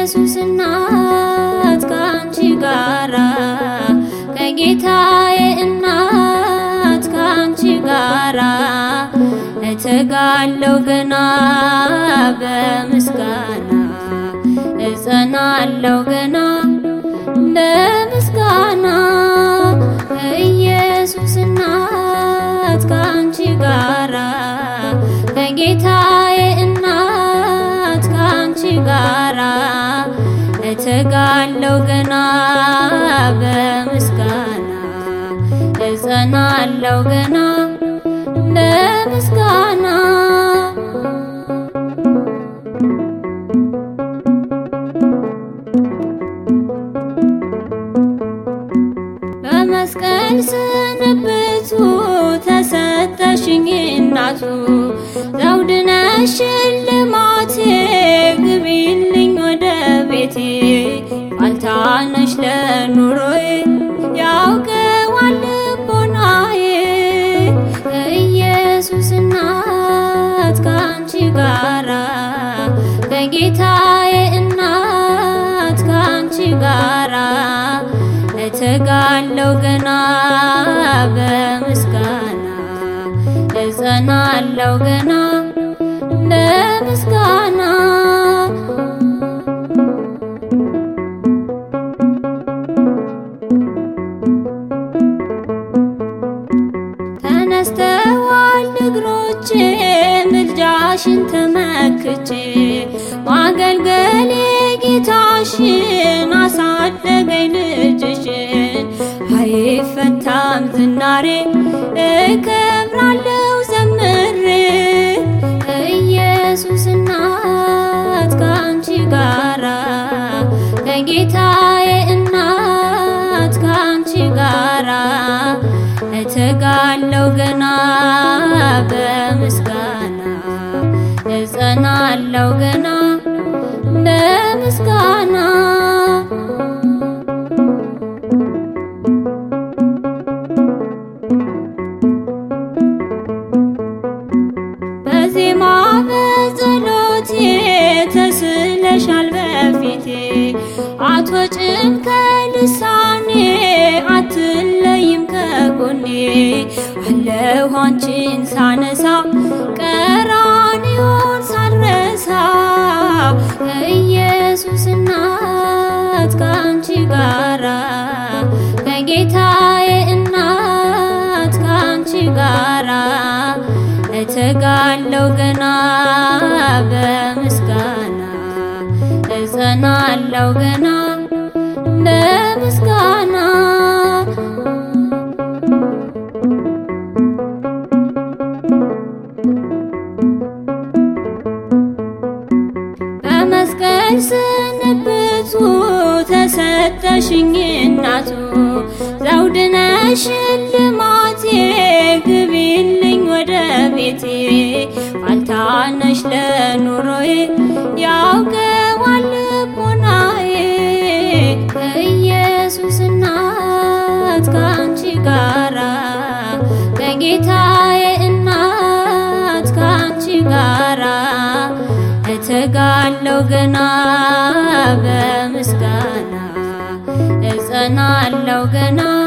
ከኢየሱስ እናት ከአንቺ ጋራ ከጌታዬ እናት ከአንቺ ጋራ እተጋለው ገና በምስጋና እጸናለው ገና በምስጋና ከኢየሱስ እናት ከአንቺ ጋራ ከጌታዬ እናት ከአንቺ ጋራ እተጋለው ገና በምስጋና እጸናለው ገና በምስጋና በመስቀል ስንብቱ ተሰጠሽኝ እናቱ ዘውድ ነሽ ሽልማቴ ግቢልኝ ወደ ቤቴ ፋንታነሽ ለኑሮዬ ያውቀዋል ልቦናዬ ከኢየሱስ እናት ከአንቺ ጋራ ከጌታዬ እናት ከአንቺ ጋራ እተጋለው ገና በምስጋና እጸናለው ገና በምስጋና ተነስተዋል እግሮቼ ምልጃሽን ተመክቼ ማገልገሌ ጌታሽን አሳደገኝ ልጅሽን አይፈታም ዝናሬ እከብራለው ዘምሬ ከኢየሱስ እናት ከአንቺ ጋራ ከጌታዬ እናት ከአንቺ ጋራ እተጋለው ገና በምስጋና እጸናለው ገና በምስጋና በዜማ በጸሎቴ ተስለሻል በፊቴ አትወጭም ከልሳኔ አትለይም ከጎኔ አለሁ አንቺን ሳነሳ ቀራንዮን ሳልረሳ ከኢየሱስ እናት ከአንቺ ጋራ ከጌታዬ እናት ከአንቺ ጋራ እተጋለው ገና በምስጋና እጸናለው ገና በምስጋና በመስቀል ስንብቱ ተሰጠሽኝ እናቱ ዘውድ ነሽ ሽልማቴ ግቢልኝ ወደ ቤቴ ፋንታነሽ ለኑሮዬ ያውቀዋል ልቦናዬ ከኢየሱስ እናት ከአንቺ ጋራ ከጌታዬ እናት ከአንቺ ጋራ እተጋለው ገና በምስጋና እጸናለው ገና